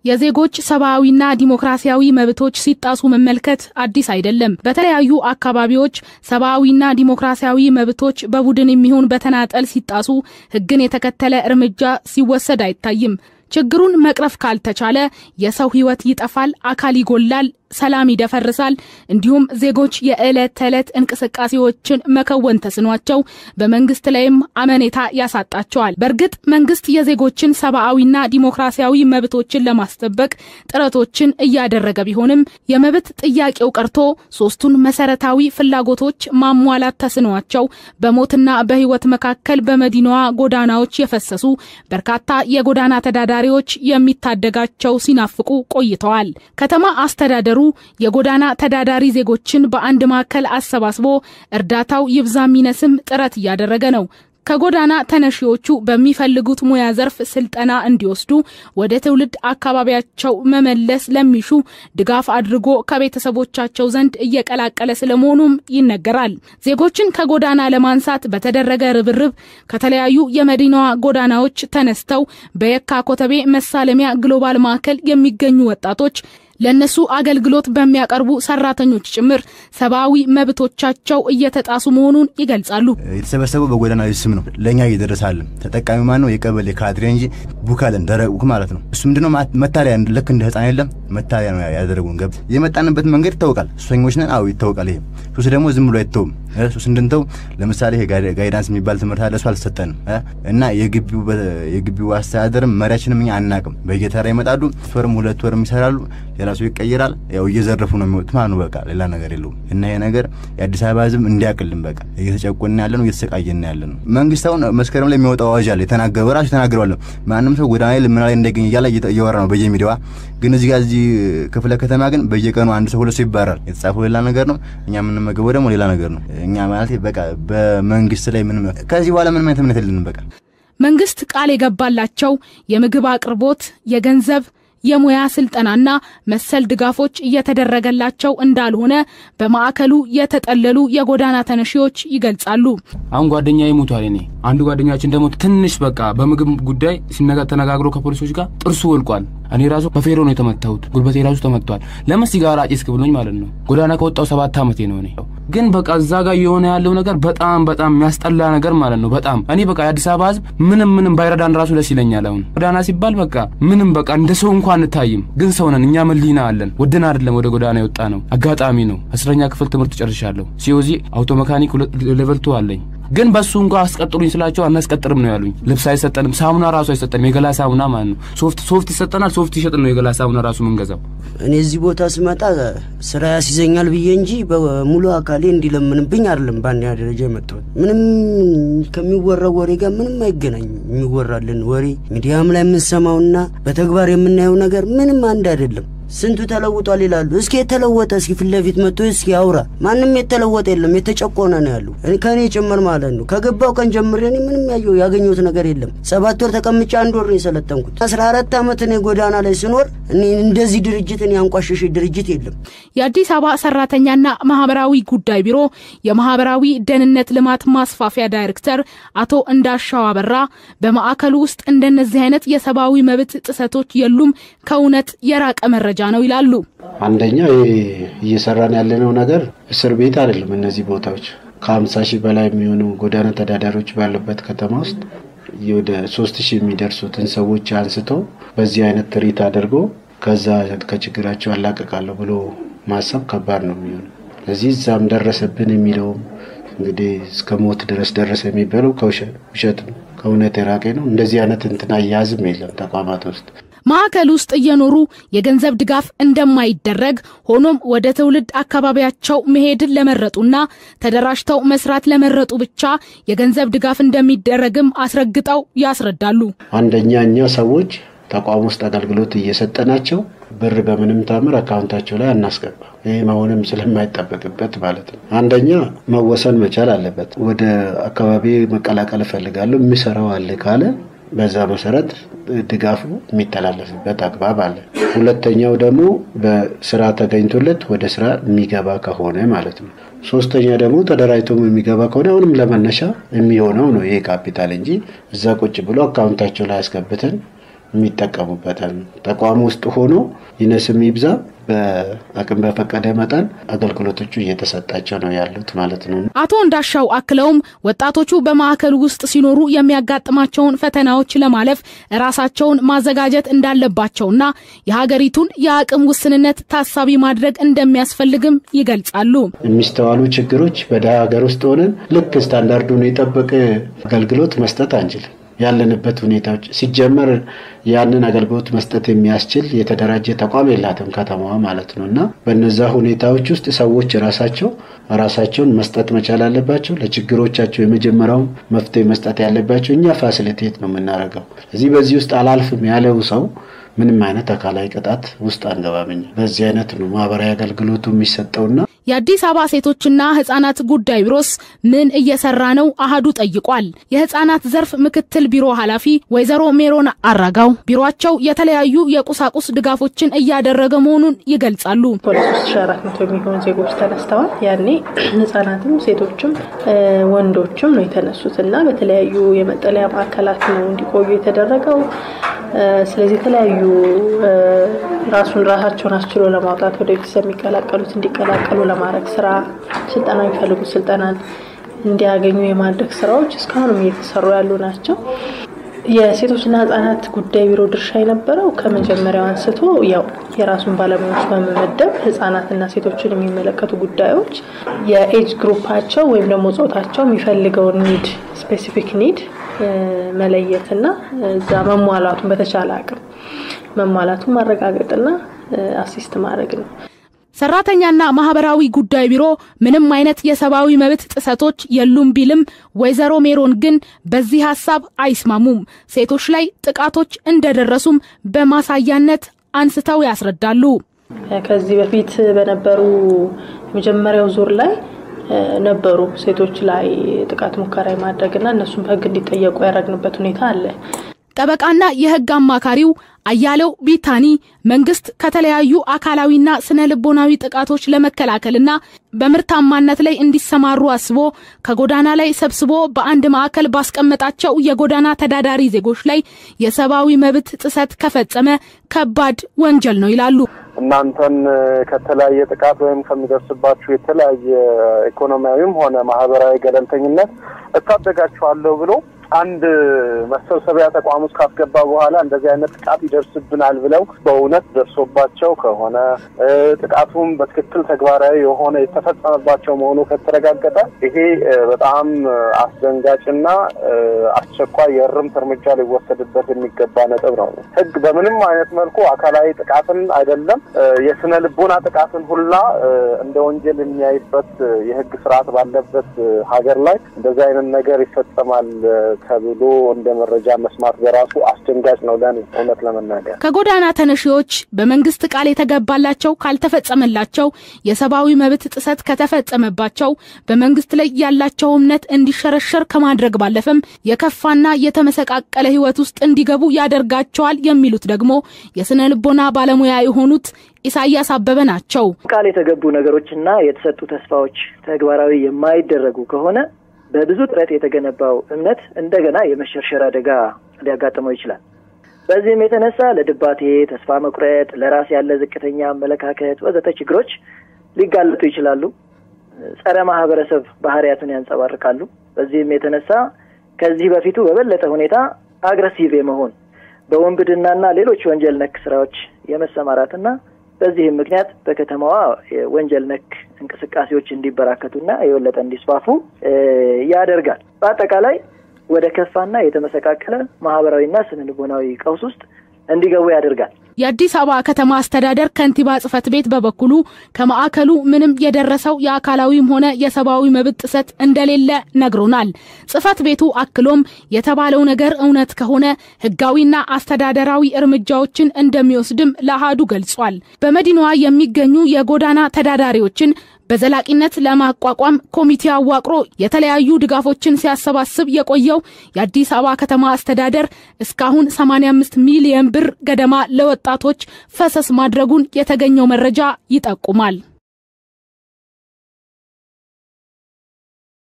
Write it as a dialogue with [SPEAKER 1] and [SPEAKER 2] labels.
[SPEAKER 1] የዜጎች ሰብአዊና ዲሞክራሲያዊ መብቶች ሲጣሱ መመልከት አዲስ አይደለም። በተለያዩ አካባቢዎች ሰብአዊና ዲሞክራሲያዊ መብቶች በቡድን የሚሆን በተናጠል ሲጣሱ ሕግን የተከተለ እርምጃ ሲወሰድ አይታይም። ችግሩን መቅረፍ ካልተቻለ የሰው ሕይወት ይጠፋል፣ አካል ይጎላል፣ ሰላም ይደፈርሳል። እንዲሁም ዜጎች የዕለት ተዕለት እንቅስቃሴዎችን መከወን ተስኗቸው በመንግስት ላይም አመኔታ ያሳጣቸዋል። በእርግጥ መንግስት የዜጎችን ሰብአዊና ዲሞክራሲያዊ መብቶችን ለማስጠበቅ ጥረቶችን እያደረገ ቢሆንም የመብት ጥያቄው ቀርቶ ሶስቱን መሰረታዊ ፍላጎቶች ማሟላት ተስኗቸው በሞትና በህይወት መካከል በመዲናዋ ጎዳናዎች የፈሰሱ በርካታ የጎዳና ተዳዳሪዎች የሚታደጋቸው ሲናፍቁ ቆይተዋል። ከተማ አስተዳደሩ የጎዳና ተዳዳሪ ዜጎችን በአንድ ማዕከል አሰባስቦ እርዳታው ይብዛ ሚነስም ጥረት እያደረገ ነው። ከጎዳና ተነሺዎቹ በሚፈልጉት ሙያ ዘርፍ ስልጠና እንዲወስዱ ወደ ትውልድ አካባቢያቸው መመለስ ለሚሹ ድጋፍ አድርጎ ከቤተሰቦቻቸው ዘንድ እየቀላቀለ ስለመሆኑም ይነገራል። ዜጎችን ከጎዳና ለማንሳት በተደረገ ርብርብ ከተለያዩ የመዲናዋ ጎዳናዎች ተነስተው በየካ ኮተቤ መሳለሚያ ግሎባል ማዕከል የሚገኙ ወጣቶች ለእነሱ አገልግሎት በሚያቀርቡ ሰራተኞች ጭምር ሰብአዊ መብቶቻቸው እየተጣሱ መሆኑን ይገልጻሉ።
[SPEAKER 2] የተሰበሰበው በጎዳና ስም ነው። ለእኛ እየደረሳለን ተጠቃሚ ማን ነው? የቀበሌ ካድሬ እንጂ ቡካለን ደረቁ ማለት ነው። እሱ ምንድነው መታሪያ ልክ እንደ ህፃን የለም መታሪያ ነው ያደረጉን። ገብ የመጣንበት መንገድ ይታወቃል። ሱሰኞች ነን። አዎ ይታወቃል። ይሄ ሱስ ደግሞ ዝም ብሎ አይተውም። ሱስ እንድንተው ለምሳሌ ይሄ ጋይዳንስ የሚባል ትምህርት አለ። እሱ አልሰጠንም እና የግቢው አስተዳደርም መሪያችንም እኛ አናቅም። በየተራ ይመጣሉ። ወርም ሁለት ወርም ይሰራሉ። ሌላ ሰው ይቀይራል። ያው እየዘረፉ ነው የሚወጡት ማለት ነው። በቃ ሌላ ነገር የለውም። እና ይሄ ነገር የአዲስ አበባ ህዝብ እንዲያቅልን በቃ እየተጨቆንን ያለ ነው፣ እየተሰቃየን ያለ ነው። መንግስት አሁን መስከረም ላይ የሚወጣው አዋጅ አለ። የተናገረው ራሱ የተናገረዋለሁ። ማንም ሰው ጎዳና ላይ ልመና ላይ እንዳይገኝ እያለ እየወራ ነው በየሚዲያዋ። ግን እዚህ ጋር እዚህ ክፍለ ከተማ ግን በየቀኑ አንድ ሰው ሁለት ሰው ይባራል። የተጻፈው ሌላ ነገር ነው፣ እኛ የምንመገበው ደግሞ ሌላ ነገር ነው። እኛ ማለት በቃ በመንግስት ላይ ምንም ከዚህ በኋላ ምንም አይነት እምነት የለንም። በቃ
[SPEAKER 1] መንግስት ቃል የገባላቸው የምግብ አቅርቦት፣ የገንዘብ የሙያ ስልጠናና መሰል ድጋፎች እየተደረገላቸው እንዳልሆነ በማዕከሉ የተጠለሉ የጎዳና ተነሺዎች ይገልጻሉ።
[SPEAKER 3] አሁን ጓደኛ ይሞቷል። እኔ አንዱ ጓደኛችን ደግሞ ትንሽ በቃ በምግብ ጉዳይ ሲነጋ ተነጋግሮ ከፖሊሶች ጋር ጥርሱ ወልቋል። እኔ ራሱ በፌሮ ነው የተመታሁት። ጉልበቴ ራሱ ተመቷል። ለምን ሲጋራ ጭስክ ብሎኝ ማለት ነው። ጎዳና ከወጣው ሰባት ዓመቴ ነው። እኔ ግን በቃ እዛ ጋር የሆነ ያለው ነገር በጣም በጣም የሚያስጠላ ነገር ማለት ነው። በጣም እኔ በቃ የአዲስ አበባ ህዝብ ምንም ምንም ባይረዳን ራሱ ደስ ይለኛል። አሁን ጎዳና ሲባል በቃ ምንም በቃ እንደ ሰው እንኳን አንታይም። ግን ሰው ነን እኛ መሊና አለን። ወደን አይደለም ወደ ጎዳና የወጣ ነው፣ አጋጣሚ ነው። አስረኛ ክፍል ትምህርት ጨርሻለሁ። ሲኦዚ አውቶ መካኒክ ሌቨል ቱ አለኝ። ግን በሱ እንኳ አስቀጥሩኝ ስላቸው አናስቀጥርም ነው ያሉኝ። ልብስ አይሰጠንም፣ ሳሙና ራሱ አይሰጠንም። የገላ ሳሙና ማለት ነው። ሶፍት ሶፍት ይሰጠናል። ሶፍት ይሸጥ ነው የገላ ሳሙና ራሱ ምንገዛው።
[SPEAKER 4] እኔ እዚህ ቦታ ስመጣ ስራ ያስይዘኛል ብዬ እንጂ በሙሉ አካሌ እንዲለምንብኝ አይደለም በአንደኛ ደረጃ የመጣሁት። ምንም ከሚወራው ወሬ ጋር ምንም አይገናኝም። የሚወራልን ወሬ ሚዲያም ላይ የምንሰማውና በተግባር የምናየው ነገር ምንም አንድ አይደለም። ስንቱ ተለውጧል ይላሉ። እስኪ የተለወጠ እስኪ ፊት ለፊት መጥቶ እስኪ አውራ። ማንም የተለወጠ የለም፣ የተጨቆነ ነው ያሉ ከእኔ ጭምር ማለት ነው። ከገባው ቀን ጀምሬ እኔ ምንም ያየው ያገኘሁት ነገር የለም። ሰባት ወር ተቀምጬ አንድ ወር ነው የሰለጠንኩት። አስራ አራት ዓመት እኔ ጎዳና ላይ ስኖር እኔ እንደዚህ ድርጅት እኔ ያንቋሸሽ ድርጅት የለም።
[SPEAKER 1] የአዲስ አበባ ሰራተኛና ማህበራዊ ጉዳይ ቢሮ የማህበራዊ ደህንነት ልማት ማስፋፊያ ዳይሬክተር አቶ እንዳሻው አበራ በማዕከሉ ውስጥ እንደነዚህ አይነት የሰብአዊ መብት ጥሰቶች የሉም፣ ከእውነት የራቀ መረጃ ነው ይላሉ።
[SPEAKER 5] አንደኛ እየሰራን ያለነው ነገር እስር ቤት አይደለም። እነዚህ ቦታዎች ከሀምሳ ሺህ በላይ የሚሆኑ ጎዳና ተዳዳሪዎች ባሉበት ከተማ ውስጥ ወደ ሶስት ሺህ የሚደርሱትን ሰዎች አንስቶ በዚህ አይነት ትርኢት አድርጎ ከዛ ከችግራቸው አላቀቃለሁ ብሎ ማሰብ ከባድ ነው የሚሆነው። ስለዚህ እዛም ደረሰብን የሚለውም እንግዲህ እስከ ሞት ድረስ ደረሰ የሚባለው ከውሸት ነው፣ ከእውነት የራቀ ነው። እንደዚህ አይነት እንትን አያያዝም የለም ተቋማት ውስጥ
[SPEAKER 1] ማዕከል ውስጥ እየኖሩ የገንዘብ ድጋፍ እንደማይደረግ ሆኖም ወደ ትውልድ አካባቢያቸው መሄድን ለመረጡና ተደራጅተው መስራት ለመረጡ ብቻ የገንዘብ ድጋፍ እንደሚደረግም አስረግጠው ያስረዳሉ።
[SPEAKER 5] አንደኛ እኛ ሰዎች ተቋም ውስጥ አገልግሎት እየሰጠናቸው ብር በምንም ታምር አካውንታቸው ላይ አናስገባ። ይህ መሆንም ስለማይጠበቅበት ማለት ነው። አንደኛ መወሰን መቻል አለበት። ወደ አካባቢ መቀላቀል እፈልጋለሁ የሚሰራው አለ ካለ በዛ መሰረት ድጋፉ የሚተላለፍበት አግባብ አለ። ሁለተኛው ደግሞ በስራ ተገኝቶለት ወደ ስራ የሚገባ ከሆነ ማለት ነው። ሶስተኛ ደግሞ ተደራጅቶም የሚገባ ከሆነ አሁንም ለመነሻ የሚሆነው ነው ይሄ ካፒታል እንጂ እዛ ቁጭ ብሎ አካውንታቸው ላይ አስገብተን የሚጠቀሙበታል። ተቋም ውስጥ ሆኖ ይነስም ይብዛ በአቅም በፈቀደ መጠን አገልግሎቶቹ እየተሰጣቸው ነው ያሉት ማለት ነው።
[SPEAKER 1] አቶ እንዳሻው አክለውም ወጣቶቹ በማዕከሉ ውስጥ ሲኖሩ የሚያጋጥማቸውን ፈተናዎች ለማለፍ ራሳቸውን ማዘጋጀት እንዳለባቸውና የሀገሪቱን የአቅም ውስንነት ታሳቢ ማድረግ እንደሚያስፈልግም ይገልጻሉ።
[SPEAKER 5] የሚስተዋሉ ችግሮች በደሃ ሀገር ውስጥ ሆነን ልክ ስታንዳርዱን የጠበቀ አገልግሎት መስጠት አንችልም። ያለንበት ሁኔታዎች ሲጀመር ያንን አገልግሎት መስጠት የሚያስችል የተደራጀ ተቋም የላትም ከተማዋ ማለት ነው። እና በነዛ ሁኔታዎች ውስጥ ሰዎች ራሳቸው ራሳቸውን መስጠት መቻል አለባቸው። ለችግሮቻቸው የመጀመሪያው መፍትሄ መስጠት ያለባቸው እኛ ፋሲሊቴት ነው የምናደርገው። እዚህ በዚህ ውስጥ አላልፍም ያለው ሰው ምንም አይነት አካላዊ ቅጣት ውስጥ አንገባምኛ። በዚህ አይነት ነው ማህበራዊ አገልግሎቱ የሚሰጠውና
[SPEAKER 1] የአዲስ አበባ ሴቶችና ህጻናት ጉዳይ ቢሮስ ምን እየሰራ ነው? አህዱ ጠይቋል። የህጻናት ዘርፍ ምክትል ቢሮ ኃላፊ ወይዘሮ ሜሮን አራጋው ቢሮቸው የተለያዩ የቁሳቁስ ድጋፎችን እያደረገ መሆኑን ይገልጻሉ።
[SPEAKER 6] ወደ ሶስት ሺ አራት መቶ የሚሆኑ ዜጎች ተነስተዋል። ያኔ ህጻናትም ሴቶችም ወንዶችም ነው የተነሱት እና በተለያዩ የመጠለያ ማዕከላት ነው እንዲቆዩ የተደረገው። ስለዚህ የተለያዩ ራሱን ራሳቸውን አስችሎ ለማውጣት ወደ ቤተሰብ የሚቀላቀሉት እንዲቀላቀሉ ለማድረግ ስራ ስልጠና የሚፈልጉት ስልጠናን እንዲያገኙ የማድረግ ስራዎች እስካሁንም እየተሰሩ ያሉ ናቸው። የሴቶችና ህጻናት ጉዳይ ቢሮ ድርሻ የነበረው ከመጀመሪያው አንስቶ ያው የራሱን ባለሙያዎች በመመደብ ህጻናትና ሴቶችን የሚመለከቱ ጉዳዮች የኤጅ ግሩፓቸው ወይም ደግሞ ጾታቸው የሚፈልገውን ኒድ ስፔሲፊክ ኒድ መለየትና እዛ መሟላቱን በተቻለ አቅም መሟላቱን ማረጋገጥና አሲስት ማድረግ ነው።
[SPEAKER 1] ሰራተኛና ማህበራዊ ጉዳይ ቢሮ ምንም አይነት የሰብአዊ መብት ጥሰቶች የሉም ቢልም ወይዘሮ ሜሮን ግን በዚህ ሀሳብ አይስማሙም። ሴቶች ላይ ጥቃቶች እንደደረሱም በማሳያነት አንስተው ያስረዳሉ።
[SPEAKER 6] ከዚህ በፊት በነበሩ የመጀመሪያው ዙር ላይ ነበሩ ሴቶች ላይ ጥቃት ሙከራ የማድረግና እነሱም በህግ እንዲጠየቁ ያደረግንበት ሁኔታ አለ።
[SPEAKER 1] ጠበቃና የህግ አማካሪው አያሌው ቢታኒ መንግስት ከተለያዩ አካላዊና ስነ ልቦናዊ ጥቃቶች ለመከላከልና በምርታማነት ላይ እንዲሰማሩ አስቦ ከጎዳና ላይ ሰብስቦ በአንድ ማዕከል ባስቀመጣቸው የጎዳና ተዳዳሪ ዜጎች ላይ የሰብአዊ መብት ጥሰት ከፈጸመ ከባድ ወንጀል ነው ይላሉ።
[SPEAKER 7] እናንተን ከተለያየ ጥቃት ወይም ከሚደርስባችሁ የተለያየ ኢኮኖሚያዊም ሆነ ማህበራዊ ገለልተኝነት እታደጋችኋለሁ ብሎ አንድ መሰብሰቢያ ተቋም ውስጥ ካስገባ በኋላ እንደዚህ አይነት ጥቃት ይደርስብናል ብለው በእውነት ደርሶባቸው ከሆነ ጥቃቱም በትክክል ተግባራዊ የሆነ የተፈጸመባቸው መሆኑ ከተረጋገጠ ይሄ በጣም አስደንጋጭና አስቸኳይ የእርምት እርምጃ ሊወሰድበት የሚገባ ነጥብ ነው። ሕግ በምንም አይነት መልኩ አካላዊ ጥቃትን አይደለም የስነ ልቦና ጥቃትን ሁላ እንደ ወንጀል የሚያይበት የሕግ ስርዓት ባለበት ሀገር ላይ እንደዚህ አይነት ነገር ይፈጸማል ተብሎ እንደ መረጃ መስማት በራሱ አስደንጋጭ ነው ለኔ እውነት ለመናገር።
[SPEAKER 1] ከጎዳና ተነሺዎች በመንግስት ቃል የተገባላቸው ካልተፈጸመላቸው፣ የሰብአዊ መብት ጥሰት ከተፈጸመባቸው በመንግስት ላይ ያላቸው እምነት እንዲሸረሸር ከማድረግ ባለፈም የከፋና የተመሰቃቀለ ህይወት ውስጥ እንዲገቡ ያደርጋቸዋል የሚሉት ደግሞ የስነ ልቦና ባለሙያ የሆኑት ኢሳያስ አበበ ናቸው።
[SPEAKER 8] ቃል የተገቡ ነገሮችና የተሰጡ ተስፋዎች ተግባራዊ የማይደረጉ ከሆነ በብዙ ጥረት የተገነባው እምነት እንደገና የመሸርሸር አደጋ ሊያጋጥመው ይችላል። በዚህም የተነሳ ለድባቴ፣ ተስፋ መቁረጥ፣ ለራስ ያለ ዝቅተኛ አመለካከት ወዘተ ችግሮች ሊጋለጡ ይችላሉ። ጸረ ማህበረሰብ ባህሪያትን ያንጸባርቃሉ። በዚህም የተነሳ ከዚህ በፊቱ በበለጠ ሁኔታ አግረሲቭ የመሆን በወንብድናና ሌሎች ወንጀል ነክ ስራዎች የመሰማራትና በዚህም ምክንያት በከተማዋ ወንጀል ነክ እንቅስቃሴዎች እንዲበራከቱና የበለጠ እንዲስፋፉ ያደርጋል። በአጠቃላይ ወደ ከፋና የተመሰቃቀለ ማህበራዊና ስነ ልቦናዊ ቀውስ ውስጥ እንዲገቡ ያደርጋል።
[SPEAKER 1] የአዲስ አበባ ከተማ አስተዳደር ከንቲባ ጽህፈት ቤት በበኩሉ ከማዕከሉ ምንም የደረሰው የአካላዊም ሆነ የሰብአዊ መብት ጥሰት እንደሌለ ነግሮናል። ጽህፈት ቤቱ አክሎም የተባለው ነገር እውነት ከሆነ ህጋዊና አስተዳደራዊ እርምጃዎችን እንደሚወስድም ለአሃዱ ገልጿል። በመዲናዋ የሚገኙ የጎዳና ተዳዳሪዎችን በዘላቂነት ለማቋቋም ኮሚቴ አዋቅሮ የተለያዩ ድጋፎችን ሲያሰባስብ የቆየው የአዲስ አበባ ከተማ አስተዳደር እስካሁን 85 ሚሊዮን ብር ገደማ ለወጣቶች ፈሰስ ማድረጉን የተገኘው መረጃ ይጠቁማል።